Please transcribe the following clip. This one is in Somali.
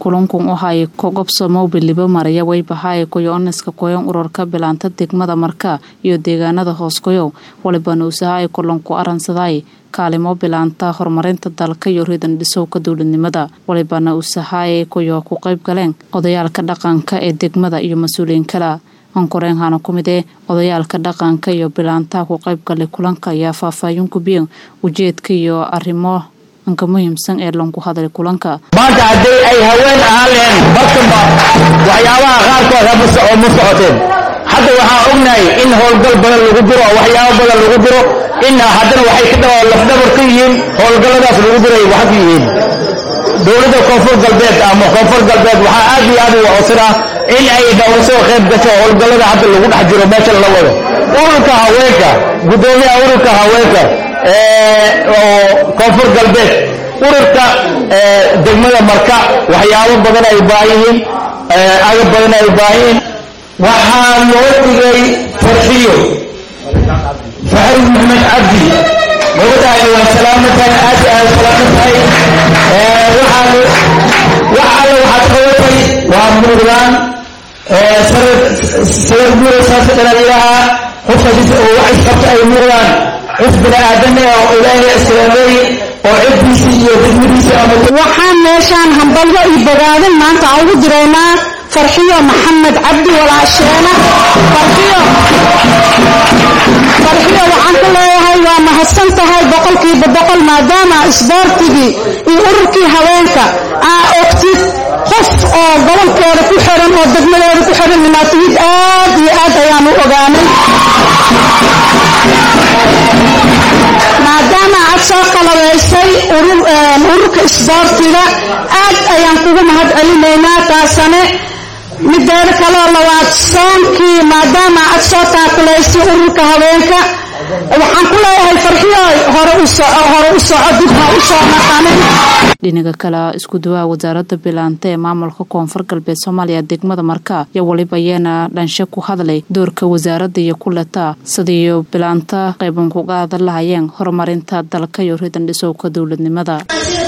kulankun waxay kogobsomow bilibo maraya waybahaay koyo-oniska koyon ururka bilaanta degmada marka iyo deegaanada hoosgoyow walibana usahaay kulanku aransaday kaalimo bilaanta horumarinta dalka iyo ridan dhisowka dowladnimada walibana usahaay koyo ku qayb galeen odayaalka dhaqanka ee degmada iyo mas-uuliyiin kala ankoreenhana ku mid ee odayaalka dhaqanka iyo bilaantaha ku qayb galay kulanka ayaa faahfaahin gubiyeen ujeedka iyo arrimo anka muhiimsan ee lanku hadlay kulanka maanta haddii ay haween ahaan leheen barkanba waxyaabaha qaarkood hama socoteen hadda waxaan ognahay in howlgal badan lagu jiro oo waxyaabo badan lagu jiro in haddana waxay ka dhao lafdhabar ka yihiin howlgalladaas lagu jiray waxa ka yihiin dowladda koonfur galbeed ama koonfur galbeed waxaa aad iyo aad u codsanaa in ay nooga soo qayb gasho howlgallada hadda lagu dhex jiro meesha la wado ururka haweenka guddoomiyaha ururka haweenka oo koonfur galbeed ururka degmada marka waxyaabo badan ay baahan yihiin agab badan ay baahan yihiin waxaa loo dhigay farxiyo faxri maxamed cabdi gabadhaani waa salaamatahay aad aad salaamatahay waxaan wax alle waxaad qabatay waa muudaan sawir muuraysaas dhalaliyaha qofka oo wax isqabta ay muudaan qof bini aadan oo ilaahay iskalameey oo ciddiisa iyo degmadiisa ama waxaan meeshaan hambalyo iyo bogaadin maanta aan ugu diraynaa farxiyo maxamed cabdi walaasheena farxiyo farxiyo waxaan ku leeyahay waa mahadsan tahay boqolkiiba boqol maadaama isboortigii iyo ururkii haweenka aa ogtid qof oo gobolkooda ku xiran oo degmadooda ku xiran inaatihid aad iyo aad ayaan u ogaanay maadaama aad soo qalabaysay ururka isboortiga aad ayaan kugu mahad celinaynaa taasane mideeda kaloo labaad soonkii maadaama aad soo taakulaysay ururka haweenka waxaan ku leeyahay farxiyo hore u soco hore u soco dib ha u soo naqanin dhinaga kale isku dawaha wasaaradda bilaanta ee maamulka koonfur galbeed soomaaliya degmada marka iyo waliba ayaana dhanshe ku hadlay doorka wasaaradda iyo kuleta sidiiyo bilaanta qayban kuga hadal lahayeen horumarinta dalka iyo ridan dhisowka dowladnimada